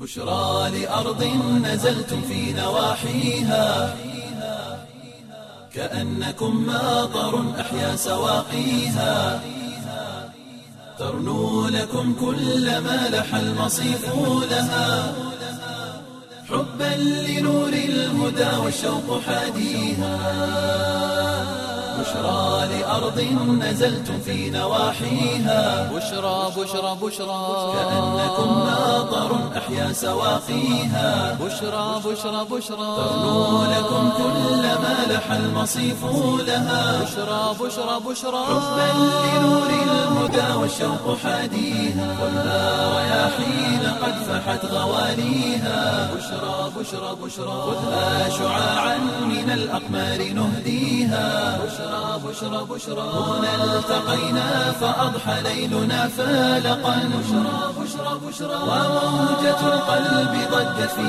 بشرى لأرض نزلتم في نواحيها كأنكم ماطر أحيا سواقيها ترنو لكم كل ما لح المصيف لها حبا لنور الهدى والشوق حاديها بشرى لأرض نزلتم في نواحيها بشرى بشرى بشرى كأنكم ماطر أحيا سواقيها بشرى بشرى بشرى ترنو لكم كل ما لح المصيف لها بشرى بشرى بشرى حبا لنور الهدى والشوق حاديها والنار رياحين قد فحت غواليها بشرى بشرى بشرى خذها شعاعا من الأقمار نهديها بشرى بشرى بشرى هنا التقينا فأضحى ليلنا فالقا بشرى بشرى بشرى وموجة القلب ضجت في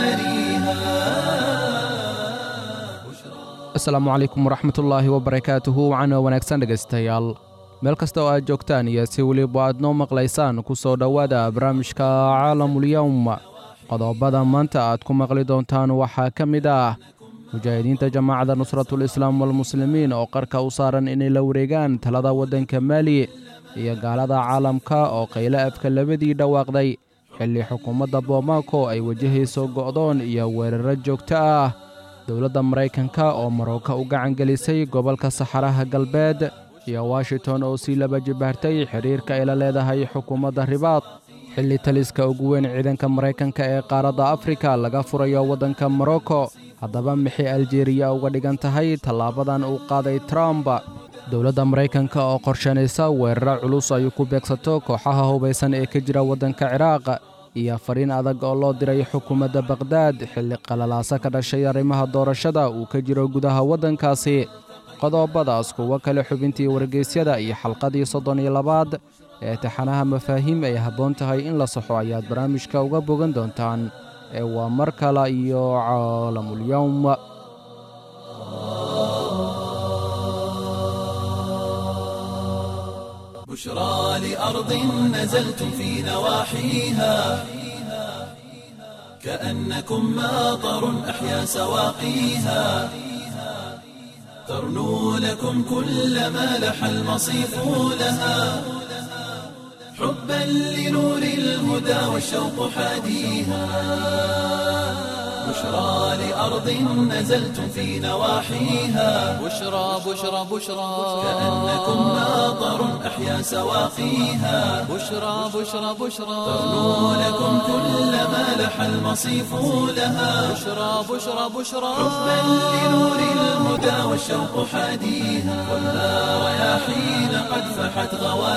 مجاريها asalaamu calaykum waraxmatullaahi wabarakaatuhu wacana wanaagsan dhegaystayaal meel kasta oo aad joogtaan iyo si weliba aad noo maqlaysaan ku soo dhowaada barnaamijka caalamulyowm qodobada maanta aad ku maqli doontaan waxaa ka mid ah mujaahidiinta jamaacadda nusratul islaam walmuslimiin oo qarka u saaran inay la wareegaan talada waddanka maali iyo gaalada caalamka oo qayle afka labadii dhawaaqday xilli xukuumadda boomaaco ay wajahayso go'doon iyo weeraro joogto ah dowladda maraykanka oo maroko u gacan gelisay gobolka saxaraha galbeed iyo washington oo sii laba jibaartay xidhiirka ay la leedahay xukuumadda ribaad xilli taliska ugu weyn ciidanka maraykanka ee qaaradda afrika laga furayo waddanka morocco haddaba maxay aljeriya uga dhigan tahay tallaabadan uu qaaday trump dowladda maraykanka oo qorshanaysa weeraro culus ay ku beegsato kooxaha hubaysan ee ka jira waddanka ciraaq iyo fariin adag oo loo diray xukuumadda bakhdad xilli qalalaaso ka dhashay arrimaha doorashada uu ka jiro gudaha waddankaasi qodobadaas kuwo kale xubintii wargeysyada iyo xalqadii soddon iyo labaad ee taxanaha mafaahiim ay habboon tahay in la saxo ayaad barnaamijka uga bogan doontaan ee waa mar kale iyo caalamulyowm بشرى لأرض نزلتم في نواحيها كأنكم ماطر أحيا سواقيها ترنو لكم كل ما لح المصيف لها حبا لنور الهدى والشوق حاديها بشرى لأرض نزلتم في نواحيها بشرى بشرى بشرى كأنكم ماطر أحيا سواقيها بشرى بشرى بشرى ترنو لكم كل ما لح المصيف لها بشرى بشرى بشرى حبا لنور الهدى والشوق حاديها والنار رياحين قد فحت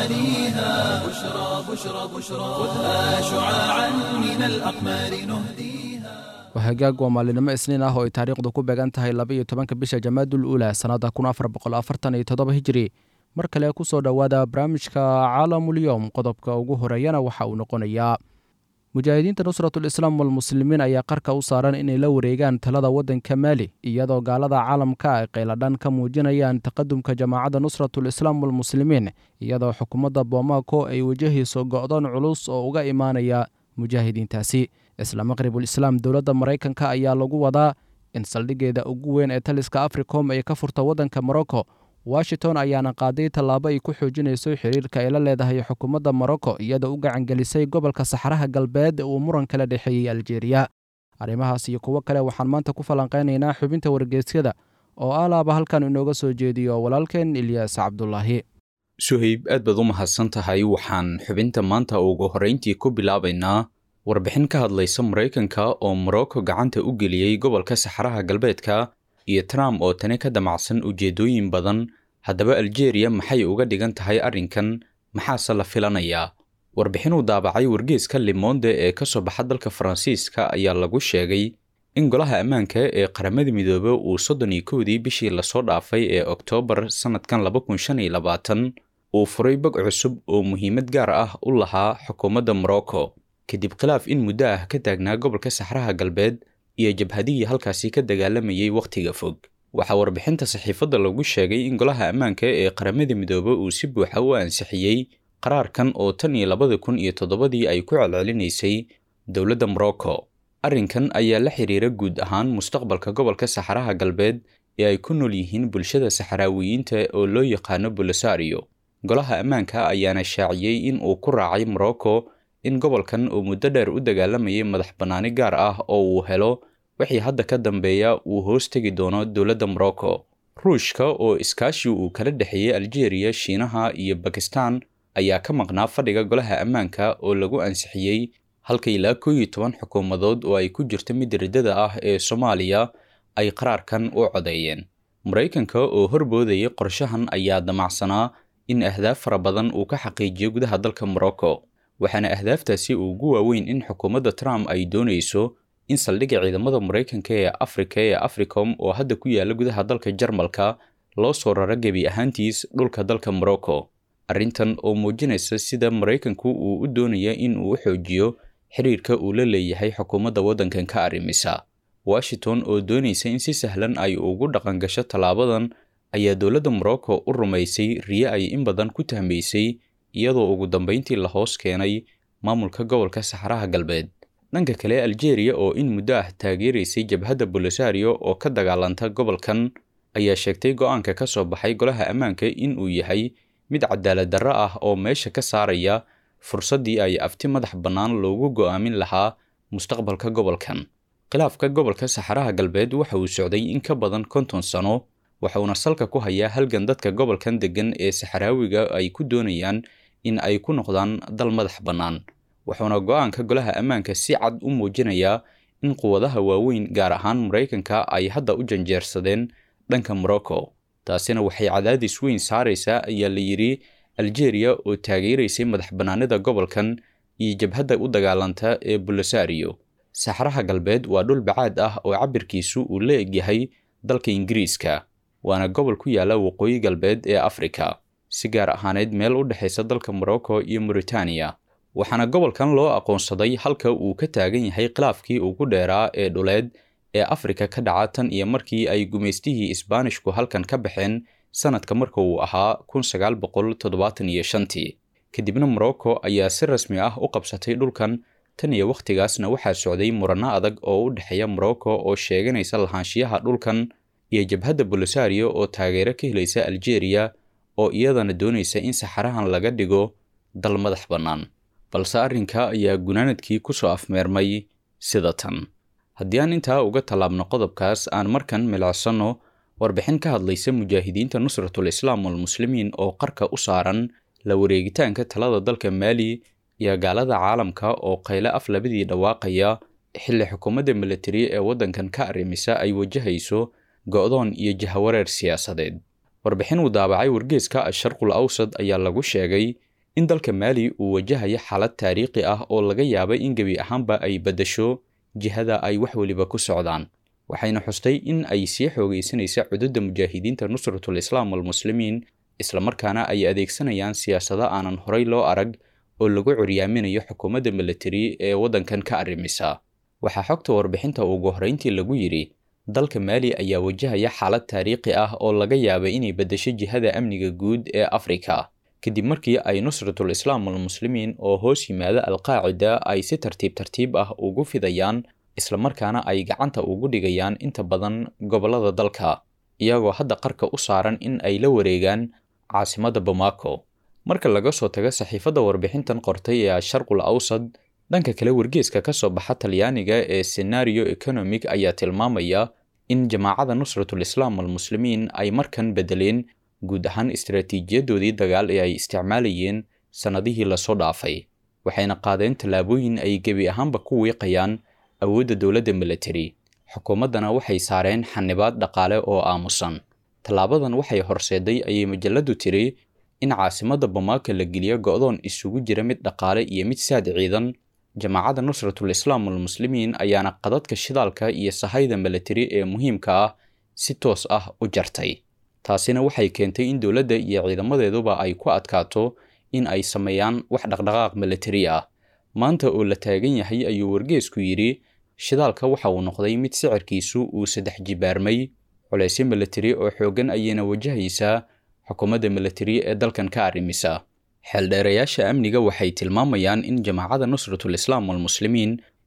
غواليها بشرى بشرى بشرى خذها شعاعا من الأقمار نهديها wahagaag waa maalinimo isniin ah oo ay taariikhdu ku beegan tahay laba iyo tobanka bisha jamaadul uula sannadda kun afar boqol afartan iyo toddoba hijiri mar kale ku soo dhowaada barnaamijka caalamulyowm qodobka ugu horeeyana waxa uu noqonayaa mujaahidiinta nusratul islaam walmuslimiin ayaa qarka u saaran inay la wareegaan talada waddanka maali iyadoo gaalada caalamka ay qayladhan ka muujinayaan taqadumka jamaacadda nusratul islaam walmuslimiin iyadoo xukuumadda boomaaco ay wajahayso go'doon culus oo uga imaanaya mujaahidiintaasi isla maqribul islaam dowladda maraykanka ayaa lagu wadaa in saldhiggeeda ugu weyn ee taliska africom ay ka furta waddanka morocco washington ayaana qaaday tallaabo ay ku xoojinayso xiriirka ay la leedahay xukuumadda morocco iyadoo u gacangelisay gobolka saxaraha galbeed uu muran kala dhexeeyey aljeeriya arrimahaas iyo kuwo kale waxaan maanta ku falanqaynaynaa xubinta wargeysyada oo alaaba halkan inooga soo jeediyo walaalkeen ilyaas cabdulaahi suhayb aad baad u mahadsan tahay waxaan xubinta maanta ugu horrayntii ku bilaabaynaa warbixin ka hadlaysa maraykanka oo morocco gacanta u geliyey gobolka saxaraha galbeedka iyo trump oo tani ka damacsan ujeeddooyin badan haddaba aljeeriya maxay uga dhigan tahay arrinkan maxaase la filanayaa warbixin uu daabacay wargeeska limonde ee ka soo baxa dalka faransiiska ayaa lagu sheegay in golaha ammaanka ee qaramada midoobe uu soddon iyo kowdii bishii lasoo dhaafay ee oktoobar sannadkan laba kun shan iyo labaatan uu furay bog cusub oo muhiimad gaar ah u lahaa xukuumadda morocco kadib khilaaf in muddo ah ka taagnaa gobolka saxraha galbeed iyo jabhadihii halkaasi ka dagaalamayay wakhtiga fog waxaa warbixinta saxiifadda lagu sheegay in golaha ammaanka ee qaramada midoobe uu si buuxa u ansixiyey qaraarkan oo tan iyo labada kun iyo toddobadii ay ku celcelinaysay dowladda morocco arrinkan ayaa la xiriira guud ahaan mustaqbalka gobolka saxaraha galbeed ee ay ku nool yihiin bulshada saxaraawiyiinta oo loo yaqaano bolisario golaha ammaanka ayaana shaaciyey in uu ku raacay morocco in gobolkan uu muddo dheer u dagaalamayay madax bannaani gaar ah oo uu helo wixii hadda ka dambeeya uu hoos tegi doono dowladda morocco ruushka oo iskaashi uu kala dhexeeyey aljeeriya shiinaha iyo bakistan ayaa ka maqnaa fadhiga golaha ammaanka oo lagu ansixiyey halka ilaa koo iyo toban xukuumadood oo ay ku jirto mid riddada ah ee soomaaliya ay qaraarkan u codeeyeen maraykanka oo horboodayay qorshahan ayaa damacsanaa in ahdaaf fara badan uu ka xaqiijiyo gudaha dalka morocco waxaana ahdaaftaasi ugu waaweyn in xukuumadda trump ay doonayso in saldhigga ciidamada maraykanka ee afrika ee africom oo hadda ku yaala gudaha dalka jarmalka loo soo raro gebi ahaantiis dhulka dalka morocco arrintan oo muujinaysa sida maraykanku uu u doonaya in uu u xoojiyo xiriirka uu la leeyahay xukuumadda waddankan ka arrimisa washington oo doonaysa in si sahlan ay ugu dhaqangasho tallaabadan ayaa dowladda morocco u rumaysay riye ay in badan ku tahmaysay iyadoo ugu dambayntii la hoos keenay maamulka gobolka saxaraha galbeed dhanka kale aljeeriya oo in muddo ah taageeraysay jabhadda bolisario oo ka dagaalanta gobolkan ayaa sheegtay go-aanka ka soo baxay golaha ammaanka in uu yahay mid cadaalad darro ah oo meesha ka saaraya fursaddii ay afti madax bannaan loogu go'aamin lahaa mustaqbalka gobolkan khilaafka gobolka saxaraha galbeed waxa uu socday in ka badan konton sano waxauna salka ku hayaa halgan dadka gobolkan deggan ee saxaraawiga ay ku doonayaan in ay ku noqdaan dal madax bannaan wuxuuna go-aanka golaha ammaanka si cad u muujinayaa in quwadaha waaweyn gaar ahaan maraykanka ay hadda u janjeersadeen dhanka morocco taasina waxay cadaadis weyn saaraysaa ayaa la yidhi aljeeriya oo taageeraysay madax bannaanida gobolkan iyo jabhadda u dagaalanta ee bolisario saxaraha galbeed waa dhul bacaad ah oo cabirkiisu uu la egyahay dalka ingiriiska waana gobol ku yaala waqooyi galbeed ee afrika si gaar ahaaneed meel u dhexaysa dalka morocco iyo mauritaniya waxaana gobolkan loo aqoonsaday halka uu ka taagan yahay khilaafkii ugu dheeraa ee dhuleed ee afrika ka dhaca tan iyo markii ay gumaystihii isbaanishku halkan ka baxeen sanadka marka uu ahaa kun sagaal boqol toddobaatan iyo shantii kadibna morocco ayaa si rasmi ah u qabsatay dhulkan tan iyo wakhtigaasna waxaa socday muranno adag oo u dhexeeya morocco oo sheeganaysa lahaanshiyaha dhulkan iyo jabhadda bolisario oo taageero ka helaysa aljeeriya oo iyadana doonaysa in saxarahan laga dhigo dal madax bannaan balse arrinka ayaa gunaanadkii ku soo afmeermay sida tan haddii aan intaa uga tallaabno qodobkaas aan markan milicsanno warbixin ka hadlaysa mujaahidiinta nusratul islaam walmuslimiin oo qarka u saaran la wareegitaanka talada dalka maali iyo gaalada caalamka oo qayle af labadii dhawaaqaya xilli xukuumadda militari ee waddankan ka arrimisa ay wajahayso go'doon iyo jahawareer siyaasadeed warbixin uu daabacay wargeeska asharqul awsad ayaa lagu sheegay in dalka maali uu wajahayo xaalad taariikhi ah oo laga yaabay in gebi ahaanba ay beddesho jihada ay wax weliba ku socdaan waxayna xustay in ay sii xoogaysanaysa cududda mujaahidiinta nusratul islaam walmuslimiin islamarkaana ay adeegsanayaan siyaasado aanan horay loo arag oo lagu curyaaminayo xukuumadda militari ee waddankan ka arrimisa waxaa xogta warbixinta ugu horrayntii lagu yidhi dalka maali ayaa wajahaya xaalad taariikhi ah oo laga yaabay inay beddesho jihada amniga guud ee afrika kadib markii ay nusratul islaam walmuslimiin oo hoos yimaada alqaacida ay si tartiib tartiib ah ugu fidayaan islamarkaana ay gacanta ugu dhigayaan inta badan gobollada dalka iyagoo hadda qarka u saaran in ay la wareegaan caasimadda bamako marka laga soo tago saxiifadda warbixintan qortay ee asharqul awsad dhanka kale wargeeska ka soo baxa talyaaniga ee senario economic ayaa tilmaamaya in jamaacada nusratul islaam walmuslimiin ay markan beddeleen guud ahaan istaraatiijiyadoodii dagaal ee ay isticmaalayeen sannadihii lasoo dhaafay waxayna qaadeen tallaabooyin ay gebi ahaanba ku wiiqayaan awoodda dowladda militari xukuumaddana waxay saareen xanibaad dhaqaale oo aamusan tallaabadan waxay horseeday ayay majaladu tiri in caasimadda bamaaka la geliyo go'doon isugu jira mid dhaqaale iyo mid saad ciidan jamaacadda nusratul islaam walmuslimiin ayaana qadadka shidaalka iyo sahayda militari ee muhiimka ah si toos ah u jartay taasina waxay keentay in dowladda iyo ciidamadeeduba ay ku adkaato in ay sameeyaan wax dhaqdhaqaaq militari ah maanta oo la taagan yahay ayuu wargeesku yidhi shidaalka waxa uu noqday mid sicirkiisu uu saddex jibaarmay culaysyo militari oo xooggan ayayna wajahaysaa xukuumadda militari ee dalkan ka arrimisa xeeldheerayaasha amniga waxay tilmaamayaan in jamaacadda nusratul islaam walmuslimiin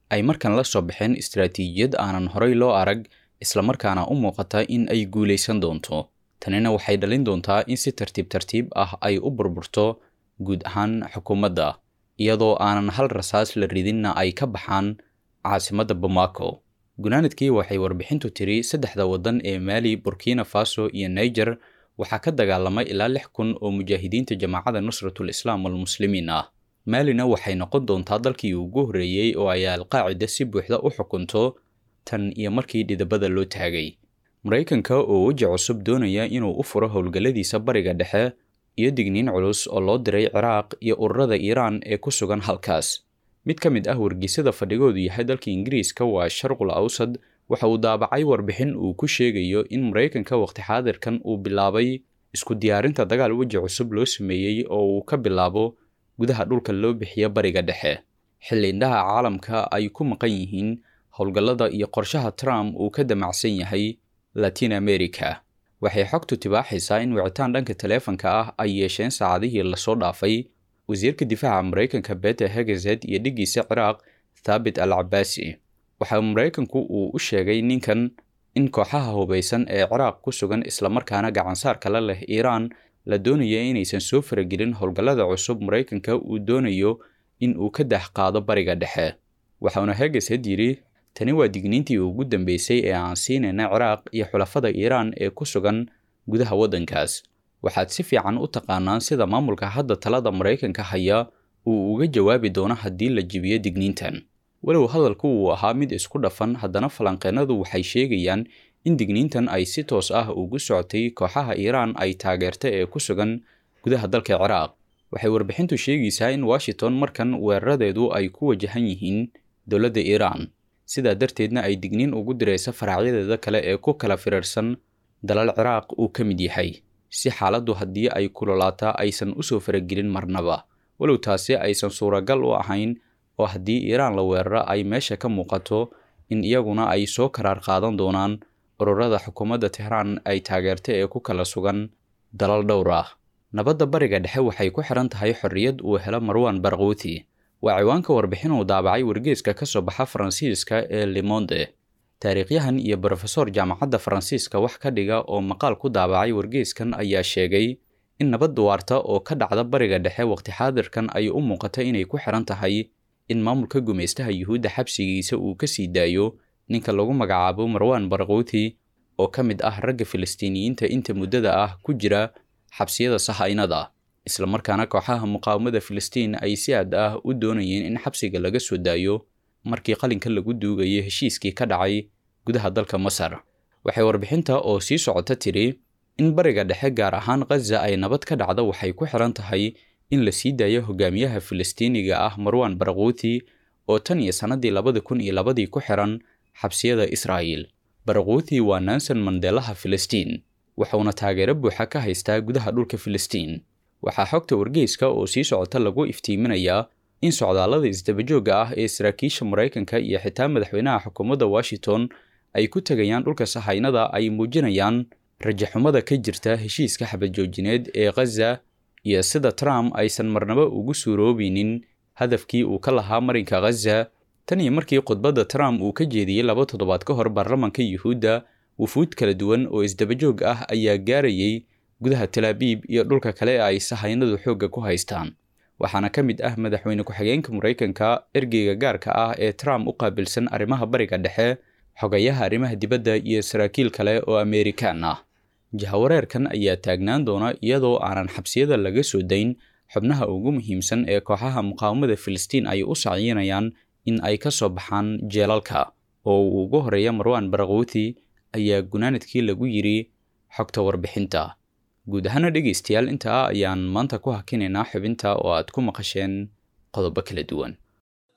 ay markan la soo baxeen istaraatiijiyad aanan horay loo arag islamarkaana u muuqata in ay guulaysan doonto tanina waxay dhalin doontaa in si tartiib tartiib ah ay u burburto guud ahaan xukuumadda iyadoo aanan hal rasaas la ridinna ay ka baxaan caasimadda bamako gunaanadkii waxay warbixintu tiri saddexda waddan ee maali burkina faso iyo niger waxaa ka dagaalamay ilaa lix kun oo mujaahidiinta jamaacadda nusratul islaam walmuslimiin ah maalina waxay noqon doontaa dalkii ugu horreeyey oo ay alqaacida si buuxda u xukunto tan iyo markii dhidabada loo taagay maraykanka oo weji cusub doonaya inuu u furo howlgalladiisa bariga dhexe iyo digniin culus oo loo diray ciraaq iyo ururada iiraan ee ku sugan halkaas mid ka mid ah wargeysada fadhigoodu yahay dalka ingiriiska waa sharqul awsad waxa uu daabacay warbixin uu ku sheegayo in maraykanka waqti xaadirkan uu bilaabay isku diyaarinta dagaal weji cusub loo sameeyey oo uu ka bilaabo gudaha dhulka loo bixiya bariga dhexe xilli indhaha caalamka ay ku maqan yihiin howlgallada iyo qorshaha trump uu ka damacsan yahay latin america waxay xogtu tibaaxaysaa in wicitaan dhanka taleefanka ah ay yeesheen saacadihii lasoo dhaafay wasiirka difaaca maraykanka bete hegezed iyo dhiggiisa ciraaq thaabit al cabaasi waxa maraykanku uu u sheegay ninkan in kooxaha hubaysan ee ciraaq ku sugan islamarkaana gacansaar kala leh iiraan la doonaya inaysan soo faragelin howlgallada cusub maraykanka uu doonayo in uu ka dax qaado bariga dhexe waxauna hegezed yidhi tani waa digniintii ugu dambeysay ee aan siinayna ciraaq iyo xulafada iiraan ee ku sugan gudaha waddankaas waxaad si fiican u taqaanaan sida maamulka hadda talada maraykanka haya uu uga jawaabi doono haddii la jibiyo digniintan walow hadalku uu ahaa mid isku dhafan haddana falanqeennadu waxay sheegayaan in digniintan ay si toos ah ugu socotay kooxaha iiraan ay taageerta ee ku sugan gudaha dalka ciraaq waxay warbixintu sheegaysaa in washington markan weeraradeedu ay ku wajahan yihiin dowladda iiraan sidaa darteedna ay digniin ugu diraysa faracyadeeda kale ee ku kala firarsan dalal ciraaq uu ka mid yahay si xaaladdu haddii ay kulolaataa aysan usoo faragelin marnaba walow taasi aysan suuragal u ahayn oo haddii iiraan la weeraro ay meesha ka muuqato in iyaguna ay soo karaar qaadan doonaan ururada xukuumadda tehraan ay taageerta ee ku kala sugan dalal dhowr ah nabadda bariga dhexe waxay ku xiran tahay xorriyad uu helo marwan barquuti waa ciwaanka warbixin uu daabacay wargeeska ka soo baxa faransiiska ee limonde taariikhyahan iyo brofesor jaamacadda faransiiska wax ka dhiga oo maqaal ku daabacay wargeeskan ayaa sheegay in nabad waarta oo ka dhacda bariga dhexe waqti xaadirkan ay u muuqata inay ku xiran tahay in maamulka gumaystaha yuhuudda xabsigiisa uu ka sii daayo ninka lagu magacaabo marwan barquuti oo ka mid ah ragga filistiiniyiinta inta muddada ah ku jira xabsiyada sahaynada islamarkaana kooxaha muqaawamada filistiin ay si aad ah u doonayeen in xabsiga laga soo daayo markii qalinka lagu duugayay heshiiskii ka dhacay gudaha dalka masar waxay warbixinta oo sii socota tiri in bariga dhexe gaar ahaan khaza ay nabad ka dhacda waxay ku xiran tahay in la sii daayo hogaamiyaha filistiiniga ah marwan barquuti oo tan iyo sannadii labada kun iyo labadii ku xiran xabsiyada israa'iil barquuti waa nanson mandelaha filistiin wuxuuna taageero buuxa ka haystaa gudaha dhulka filistiin waxaa xogta wargeyska oo sii socota lagu iftiiminayaa in socdaallada isdabajoogga ah ee saraakiisha maraykanka iyo xitaa madaxweynaha xukuumadda washington ay ku tegayaan dhulka sahaynada ay muujinayaan rajaxumada ka jirta heshiiska xabadjoojineed ee khaza iyo sida trump aysan marnaba ugu suuroobeynin hadafkii uu ka lahaa marinka khaza tan iyo markii khudbadda trump uu ka jeediyey laba toddobaad ka hor baarlamanka yuhuudda wufuud kala duwan oo isdabajoog ah ayaa gaarayay gudaha talaabiib iyo dhulka kale ee ay sahaynadu xoogga ku haystaan waxaana ka mid ah madaxweyne ku-xigeenka maraykanka ergeyga gaarka ah ee trump u qaabilsan arrimaha bariga dhexe xogayaha arrimaha dibadda iyo saraakiil kale oo ameerikaan ah jahawareerkan ayaa taagnaan doona iyadoo aanan xabsiyada laga soo dayn xubnaha ugu muhiimsan ee kooxaha muqaawamada filistiin ay u sacyinayaan in ay ka soo baxaan jeelalka oo uu ugu horeeya marwan barquuti ayaa gunaanadkii lagu yidhi xogta warbixinta guud ahaana dhegaystayaal intaa ayaan maanta ku hakinaynaa xubinta oo aad ku maqasheen qodobo kala duwan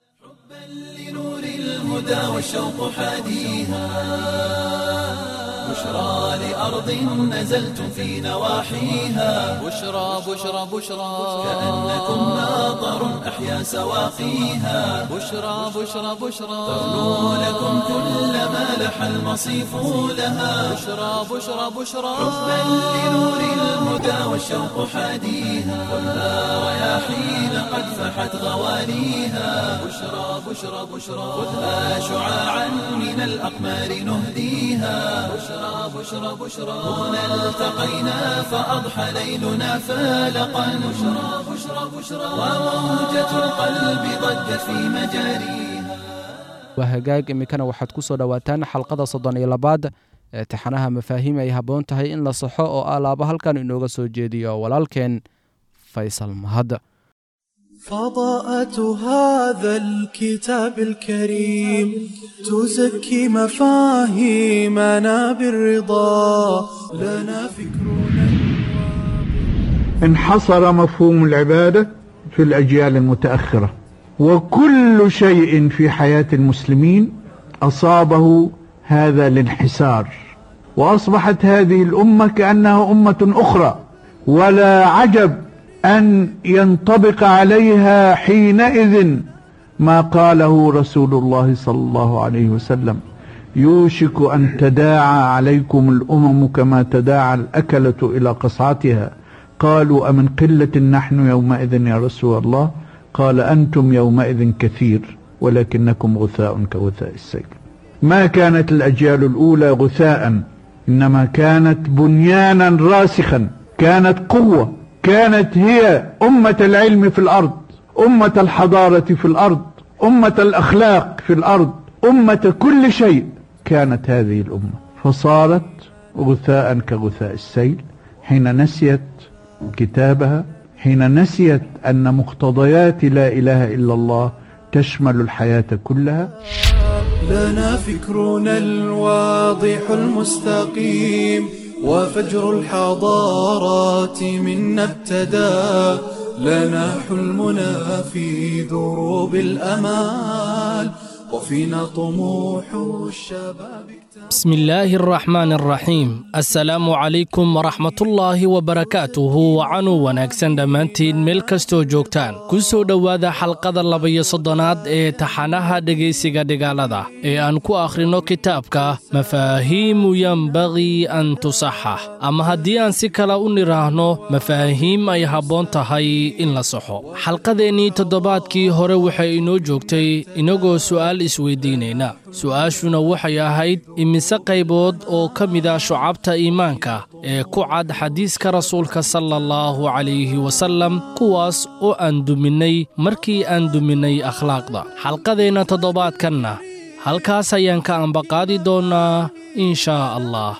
لنور الهدى والشوق حاديها بشرى لأرض نزلتم في نواحيها بشرى بشرى بشرى كأنكم ماطر أحيا سواقيها بشرى بشرى بشرى ترنو لكم كل ما لح المصيف لها بشرى بشرى بشرى حبا لنور الهدى والشوق حاديها كلها رياحين قد فحت غواليها بشرى بشرى بشرى خذها شعاعا من الأقمار نهديها بشرى بشرى بشرى هنا التقينا فأضحى ليلنا فالقا بشرى بشرى بشرى وموجة القلب ضجت في مجاريها waa hagaag iminkana waxaad ku soo dhowaataan xalqada soddon iyo labaad ee taxanaha mafaahiim ay habboon tahay in la saxo oo alaaba halkan inooga soo jeediyo walaalkeen faysal mahad فضاءة هذا الكتاب الكريم تزكي مفاهيمنا بالرضا لنا فكرنا انحصر مفهوم العبادة في الأجيال المتأخرة وكل شيء في حياة المسلمين أصابه هذا الانحسار وأصبحت هذه الأمة كأنها أمة أخرى ولا عجب أن ينطبق عليها حينئذ ما قاله رسول الله صلى الله عليه وسلم يوشك أن تداعى عليكم الأمم كما تداعى الأكلة إلى قصعتها قالوا أمن قلة نحن يومئذ يا رسول الله قال أنتم يومئذ كثير ولكنكم غثاء كغثاء السيل ما كانت الأجيال الأولى غثاء إنما كانت بنيانا راسخا كانت قوة كانت هي أمة العلم في الأرض أمة الحضارة في الأرض أمة الأخلاق في الأرض أمة كل شيء كانت هذه الأمة فصارت غثاء كغثاء السيل حين نسيت كتابها حين نسيت أن مقتضيات لا إله إلا الله تشمل الحياة كلها لنا فكرنا الواضح المستقيم وفجر الحضارات منا ابتدى لنا حلمنا في دروب الأمال وفينا طموح الشباب بسم الله الرحمن الرحيم السلام عليكم ورحمة الله وبركاته وcanuu wanaagsan dhammaantiin meel kastoo joogtaan ku soo dhowaada xalqada labaiyo soddonaad ee taxanaha dhegaysiga dhigaalada ee aan ku akhrino kitaabka mafaahiimu yenbagii an tusaxax ama haddii aan si kale u nidhaahno mafaahiim ay habboon tahay in la saxo xalqadeennii toddobaadkii hore waxay inoo joogtay inagoo su'aal isweydiinayna su'aashuna waxay ahayd imise qaybood oo ka mid ah shucabta iimaanka ee ku cad xadiiska rasuulka sala allahu calayhi wasallam kuwaas oo aan duminnay markii aan duminnay akhlaaqda xalqadeenna toddobaadkanna halkaas ayaan ka ambaqaadi doonnaa in shaa allah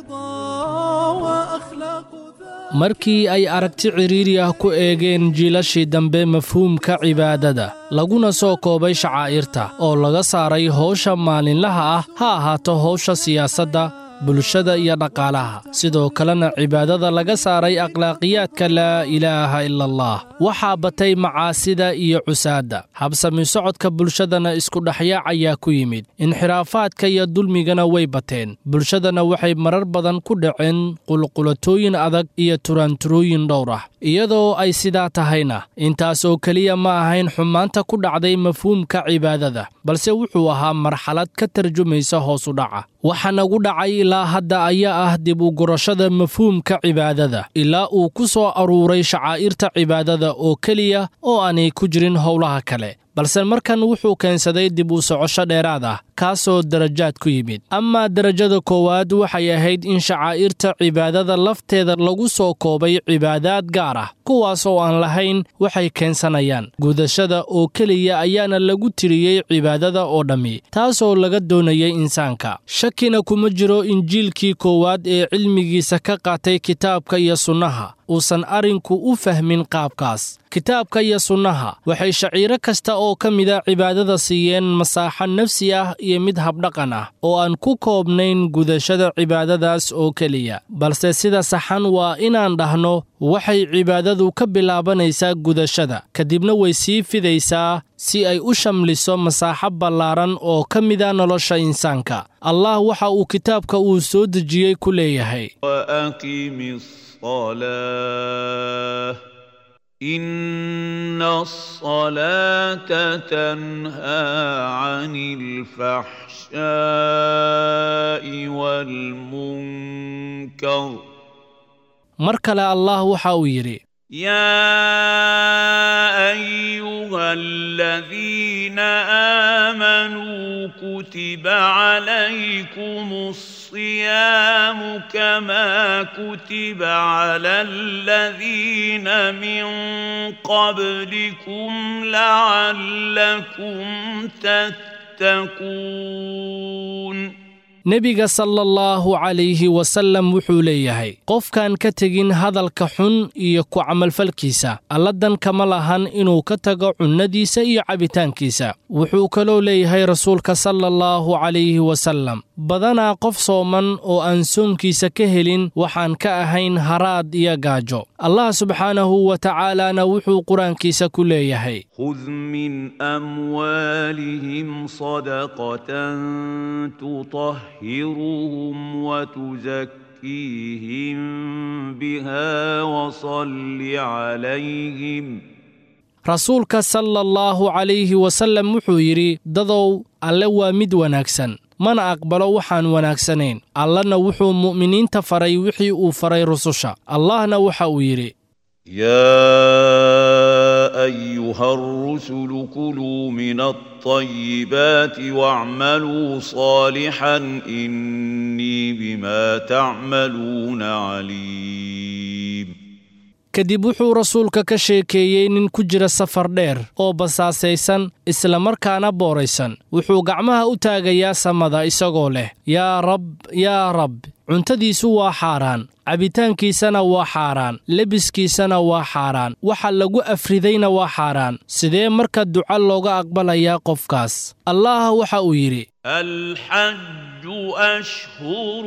وأخلاق markii ay aragti cidhiiri ah ku eegeen jiilashii dambe mafhuumka cibaadada laguna soo koobay shacaa'irta oo laga saaray howsha maalinlaha ah ha ahaato howsha siyaasadda bulshada iyo dhaqaalaha sidoo kalena cibaadada laga saaray akhlaaqiyaadka laa ilaaha ila allah waxaa batay macaasida iyo cusaadda habsami socodka bulshadana iskudhexyaac ayaa ku yimid inxiraafaadka iyo dulmigana way bateen bulshadana waxay marar badan ku dhaceen qulqulatooyin adag iyo turaanturooyin dhowr ah iyadoo ay sidaa tahayna intaasoo keliya ma ahayn xumaanta ku dhacday mafhuumka cibaadada balse wuxuu ahaa marxalad ka tarjumaysa hoos u dhaca waxa nagu dhacay ilaa hadda ayaa ah dib u gurashada mafhuumka cibaadada ilaa uu ku soo aruuray shacaa'irta cibaadada oo keliya oo aanay ku jirin howlaha kale balse markan wuxuu keensaday dib u socosho dheeraad ah kaasoo darajaad ku yimid amaa derajada koowaad waxay ahayd in shacaa'irta cibaadada lafteeda lagu soo koobay cibaadaad gaar ah kuwaas oo aan lahayn waxay keensanayaan gudashada oo keliya ayaana lagu tiriyey cibaadada oo dhammi taasoo laga doonayay insaanka shakina kuma jiro in jiilkii koowaad ee cilmigiisa ka qaatay kitaabka iyo sunnaha uusan arrinku u fahmin qaabkaas kitaabka iyo sunnaha waxay shaciiro kasta oo ka mida cibaadada siiyeen masaaxo nafsi ah iyo mid habdhaqan ah oo aan ku koobnayn gudashada cibaadadaas oo keliya balse sida saxan waa inaan dhahno waxay cibaadadu ka bilaabanaysaa gudashada kadibna way sii fidaysaa si ay u shamliso masaaxo ballaaran oo ka mida nolosha insaanka allah waxa uu kitaabka uu soo dejiyey ku leeyahay وأقم الصلاة إن الصلاة تنهى عن الفحشاء والمنكر mar kale allah waxa uu yidhi يا أيها الذين آمنوا كتب عليكم الصيام كما كتب على الذين من قبلكم لعلكم تتقون nebiga sala allahu calayhi wasallam wuxuu leeyahay qofkaan ka tegin hadalka xun iyo ku camalfalkiisa alladan kama lahan inuu ka tago cunnadiisa iyo cabitaankiisa wuxuu kaloo leeyahay rasuulka sala allahu calayhi wasallam badanaa qof sooman oo aan soonkiisa ka helin waxaan ka ahayn haraad iyo gaajo allah subxaanahu wa tacaalaana wuxuu qur-aankiisa ku leeyahay خذ من أموالهم صدقة تطهرهم وتزكيهم بها وصل عليهم rasuulka sala allahu calayhi wasallam wuxuu yidhi dadow alle waa mid wanaagsan mana aqbalo waxaan wanaagsanayn allana wuxuu mu'miniinta faray wixii uu faray rususha allahna waxa uu yidhi يا أيها الرسل كلوا من الطيبات واعملوا صالحا إني بما تعملون عليم kadib wuxuu rasuulka ka sheekeeyey nin ku jira safar dheer oo basaasaysan islamarkaana booraysan wuxuu gacmaha u taagayaa samada isagoo leh yaa rab yaa rab cuntadiisu waa xaaraan cabitaankiisana waa xaaraan lebiskiisana waa xaaraan waxa lagu afridayna waa xaaraan sidee marka duca looga aqbalayaa qofkaas allah waxa uu yidhi الحج أشهر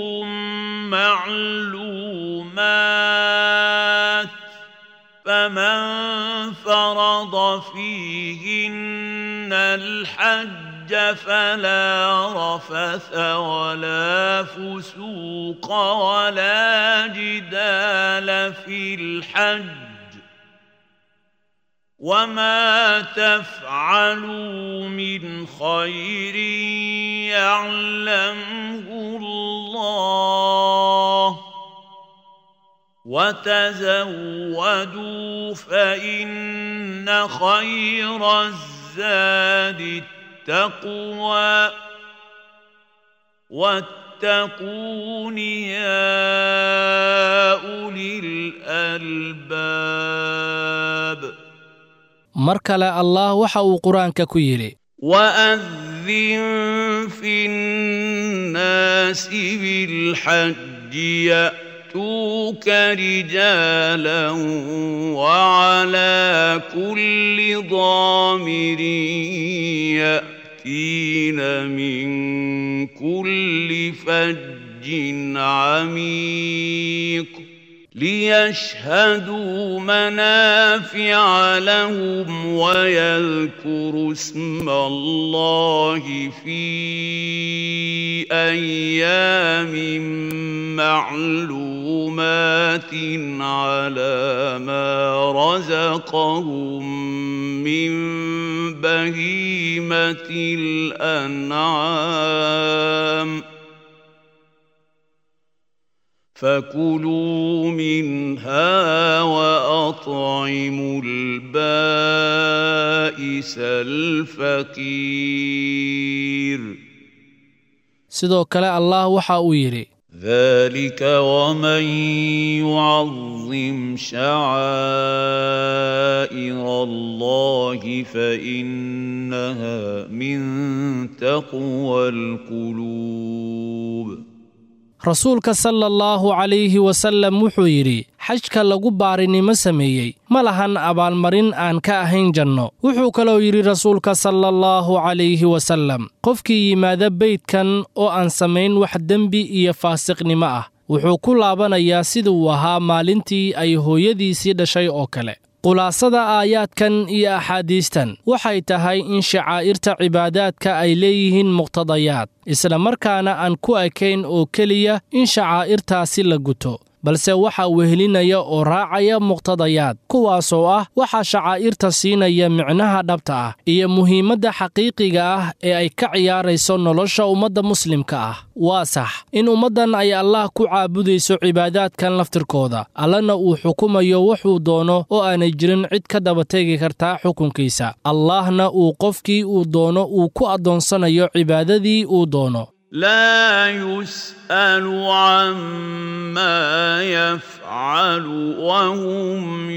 معلومات فمن فرض فيهن الحج فلا رفث ولا فسوق ولا جدال في الحج وما تفعلوا من خير يعلمه الله وتزودوا فإن خير الزاد التقوى واتقون يا أولي الألباب mar kale allah waxa uu qur-aanka ku yidhi وأذن في الناس بالحج يأتوك رجالا وعلى كل ضامر يأتين من كل فج عميق ليشهدوا منافع لهم ويذكروا اسم الله في ايام معلومات على ما رزقهم من بهيمه الانعام فكلوا منها واطعموا البائس الفقير sidoo kale allah waxa uu yidhi ذلك ومن يعظم شعائر الله فانها من تقوى القلوب rasuulka sala allahu calayhi wasallam wuxuu yidhi xajka lagu baarinimo sameeyey ma lahan abaalmarin aan ka ahayn janno wuxuu kaloo yidhi rasuulka sala allahu calayhi wasallam qofkii yimaada beydkan oo aan samayn wax dembi iyo faasiqnimo ah wuxuu ku laabanayaa siduu ahaa maalintii ay hooyadiisii dhashay oo kale khulaasada aayaadkan iyo axaadiistan waxay tahay in shacaa'irta cibaadaadka ay leeyihiin muqtadayaad isla markaana aan ku ekayn oo keliya in shacaa'irtaasi la guto balse waxaa wehelinaya oo raacaya muqtadayaad kuwaasoo ah waxaa shacaa'irta siinaya micnaha dhabta ah iyo muhiimadda xaqiiqiga ah ee ay ka ciyaarayso nolosha ummadda muslimka ah waa sax in ummaddan ay allah ku caabudayso cibaadaadkan laftirkooda allana uu xukumayo wuxuu doono oo aanay jirin cid ka dabategi kartaa xukunkiisa allahna uu qofkii uu doono uu ku addoonsanayo cibaadadii uu doono لا يسأل عما يفعل وهم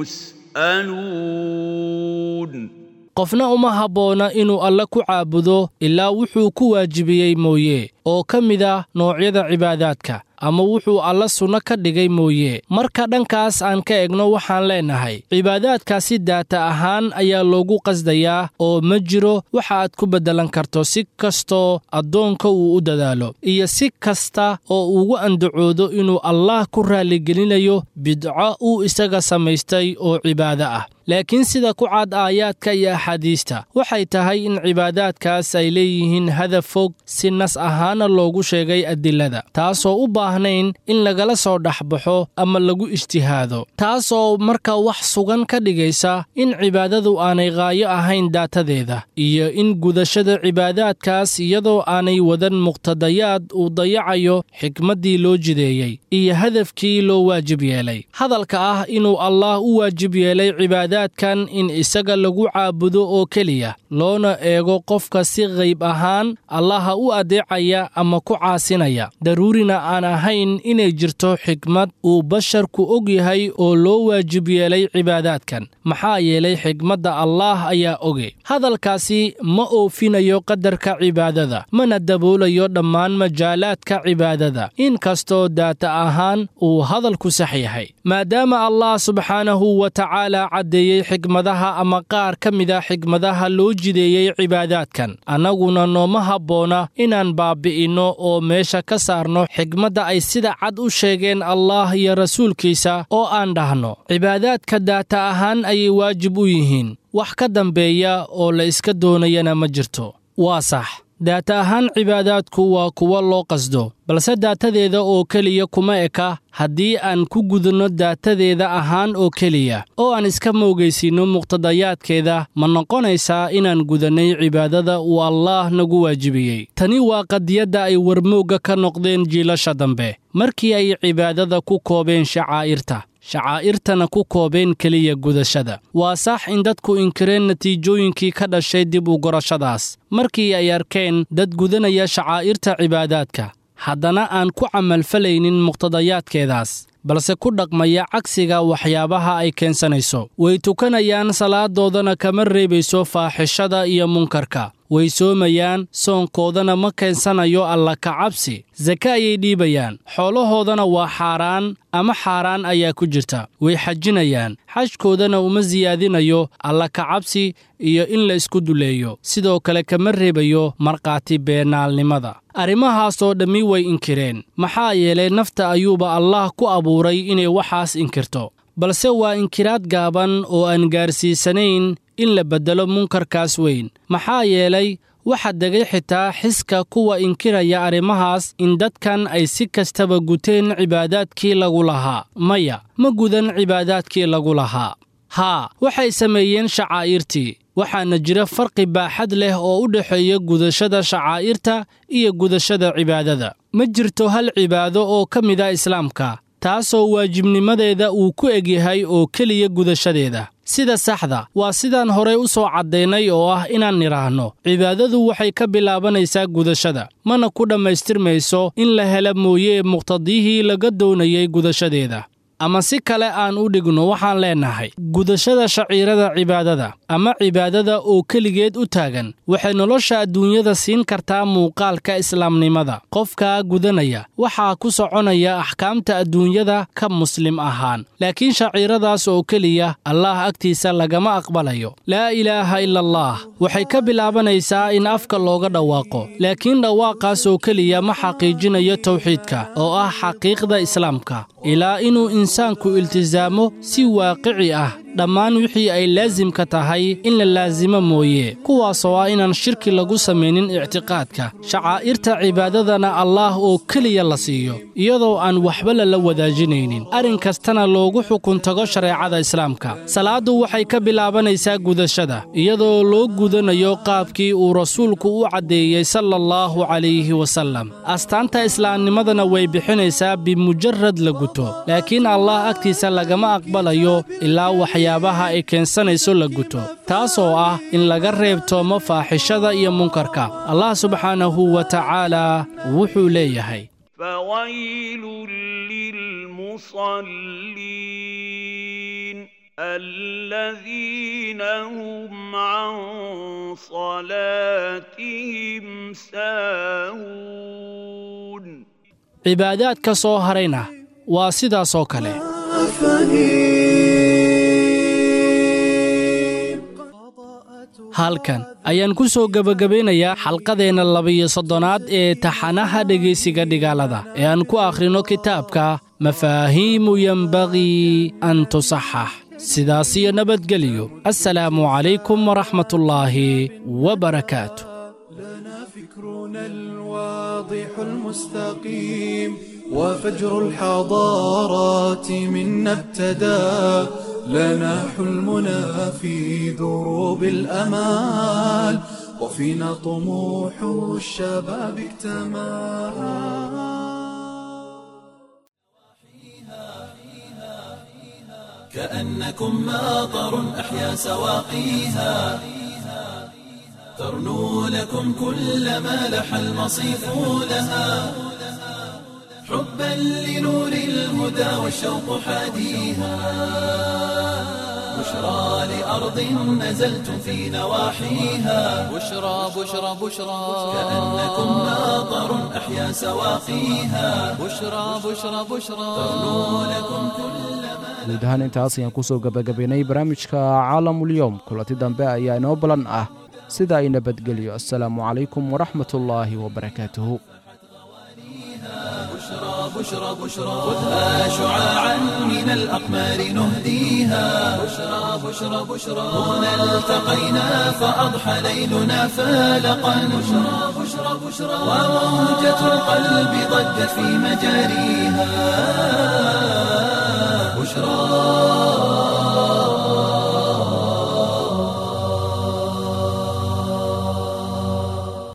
يسألون qofna uma habboona inuu alle ku caabudo ilaa wuxuu ku waajibiyey mooye oo ka mid ah noocyada cibaadaadka ama wuxuu alla sunno ka dhigay mooye marka dhankaas aan ka egno waxaan leennahay cibaadaadkaasi daata ahaan ayaa loogu qasdayaa oo ma jiro waxa aad ku beddelan karto si kastoo addoonka uu u dadaalo iyo si kasta oo ugu andacoodo inuu allaah ku raalligelinayo bidco uu isaga samaystay oo cibaado ah laakiin sida ku cad aayaadka iyo axaadiista waxay tahay in cibaadaadkaas ay leeyihiin hadaf fog si nas ahaana loogu sheegay adilada taasoo u baahnayn in lagala soo dhexbaxo ama lagu ijtihaado taasoo marka wax sugan ka dhigaysa in cibaadadu aanay qaayo ahayn daatadeeda iyo in gudashada cibaadaadkaas iyadoo aanay wadan muqtadayaad uu dayacayo xikmaddii loo jideeyey iyo hadafkii loo waajib yeelay hadalka ah inuu allaah u waajib yeelay cibaada kan in isaga lagu caabudo oo keliya loona eego qofka si qayb ahaan allaha u adeecaya ama ku caasinaya daruurina aan ahayn inay jirto xikmad uu basharku og yahay oo loo waajib yeelay cibaadaadkan maxaa yeelay xikmadda allaah ayaa oge hadalkaasi ma oofinayo qadarka cibaadada mana daboolayo dhammaan majaalaadka cibaadada inkastoo daata ahaan uu hadalku sax yahay maadaama allah subxaanahu wa tacaala caddeeyey xikmadaha ama qaar ka mid a xikmadaha loo jideeyey cibaadaadkan annaguna nooma habboona inaan baabbi'inno oo meesha ka saarno xikmadda ay sida cad u sheegeen allaah iyo rasuulkiisa oo aan dhahno cibaadaadka daata ahaan ayay waajib u yihiin wax ka dambeeya oo la iska doonayana ma jirto waa sax daata ahaan cibaadaadku waa kuwo loo qasdo balse daatadeeda oo keliya kuma eka haddii aan ku gudunno daatadeeda ahaan oo keliya oo aan iska moogaysiinno muqtadayaadkeeda ma noqonaysaa inaan gudannay cibaadada uu allaah nagu waajibiyey tani waa qadiyadda ay warmoogga ka noqdeen jiilasha dambe markii ay cibaadada ku koobeen shacaa'irta shacaa'irtana ku koobeen keliya gudashada waa sax in dadku inkireen natiijooyinkii ka dhashay dib u gorashadaas markii ay arkeen dad gudanaya shacaa'irta cibaadaadka haddana aan ku camalfalaynin muqtadayaadkeedaas balse ku dhaqmaya cagsiga waxyaabaha ay keensanayso way tukanayaan salaadoodana kama reebayso faaxishada iyo munkarka way soomayaan soonkoodana ma keensanayo alla kacabsi sake ayay dhiibayaan xoolahoodana waa xaaraan ama xaaraan ayaa ku jirta way xajinayaan xajkoodana uma siyaadinayo alla kacabsi iyo in la isku duleeyo sidoo kale kama reebayo markhaati beenaalnimada arrimahaasoo dhammi way inkireen maxaa yeelay nafta ayuuba allaah ku abuuray inay waxaas inkirto balse waa inkiraad gaaban oo aan gaarsiisanayn in la beddelo munkarkaas weyn maxaa yeelay waxa degay xitaa xiska kuwa inkiraya arrimahaas in dadkan ay si kastaba guteen cibaadaadkii lagu lahaa maya ma gudan cibaadaadkii lagu lahaa haa waxay sameeyeen shacaa'irtii waxaana jira farqi baaxad leh oo u dhexeeya gudashada shacaa'irta iyo gudashada cibaadada ma jirto hal cibaado oo ka mid a islaamka taasoo waajibnimadeeda uu ku egyahay oo keliya gudashadeeda sida saxda waa sidaan horey u soo caddaynay oo ah inaan nidhaahno cibaadadu waxay ka bilaabanaysaa gudashada mana ku dhammaystirmayso in la hela mooye muqtadiyihii laga doonayay gudashadeeda ama si kale aan u dhigno waxaan leennahay gudashada shaciirada cibaadada ama cibaadada oo keligeed u taagan waxay nolosha adduunyada siin kartaa muuqaalka islaamnimada qofkaa gudanaya waxaa ku soconaya axkaamta adduunyada ka muslim ahaan laakiin shaciiradaas oo keliya allaah agtiisa lagama aqbalayo laa ilaaha ila allah waxay ka bilaabanaysaa in afka looga dhawaaqo laakiin dhawaaqaas oo keliya ma xaqiijinayo tawxiidka oo ah xaqiiqda islaamka ilaa inuu insaanku iltisaamo si waaqici ah dhammaan wixii ay laasimka tahay in la laasimo mooye kuwaasoo ah inaan shirki lagu samaynin ictiqaadka shacaa'irta cibaadadana allaah oo keliya la siiyo iyadoo aan waxba lala wadaajinaynin arrin kastana loogu xukun tago shareecada islaamka salaaddu waxay ka bilaabanaysaa gudashada iyadoo loo gudanayo qaabkii uu rasuulku u caddeeyey sala allahu calayhi wasallam astaanta islaamnimadana way bixinaysaa bimujarad la guto laakiin allaah agtiisa lagama aqbalayo ilaa waxyaabaha ay keensanayso la guto taasoo ah in laga reebtoomo faaxishada iyo munkarka allah subxaanahu wa tacaala wuxuu leeyahay فويل للمصلين الذين هم عن صلاتهم ساهون cibaadaadka soo harayna waa sidaasoo kale halkan ayaan ku soo gebagabaynayaa xalqadeenna labiyo soddonaad ee taxanaha dhegaysiga dhigaalada ee aan ku akhrino kitaabka mafaahiimu yenbagii an tusaxax sidaasiyo nabadgeliyo assalaamu calaykum waraxmatullaahi wabarakaatu فكرنا الواضح المستقيم وفجر الحضارات منا ابتدى لنا حلمنا في دروب الأمال وفينا طموح الشباب اكتمل كأنكم ماطر أحيا سواقيها ترنو لكم كل ما لح المصيف لها حبا لنور الهدى والشوق حاديها بشرى لأرض نزلتم في نواحيها بشرى بشرى بشرى كأنكم ماطر أحيا سواقيها بشرى بشرى بشرى ترنو لكم كل ما guud ahaan intaas ayaan kusoo gebagabaynay barnaamijka caalamulyoom kulanti dambe ayaa inoo balan ah sida ay nabadgelyo assalaamu calaykum waraxmatullaahi wabarakaatuhu بشرى بشرى بشرى خذها شعاعا من الأقمار نهديها بشرى بشرى بشرى هنا التقينا فأضحى ليلنا فالقا بشرى بشرى بشرى وموجة القلب ضجت في مجاريها بشرى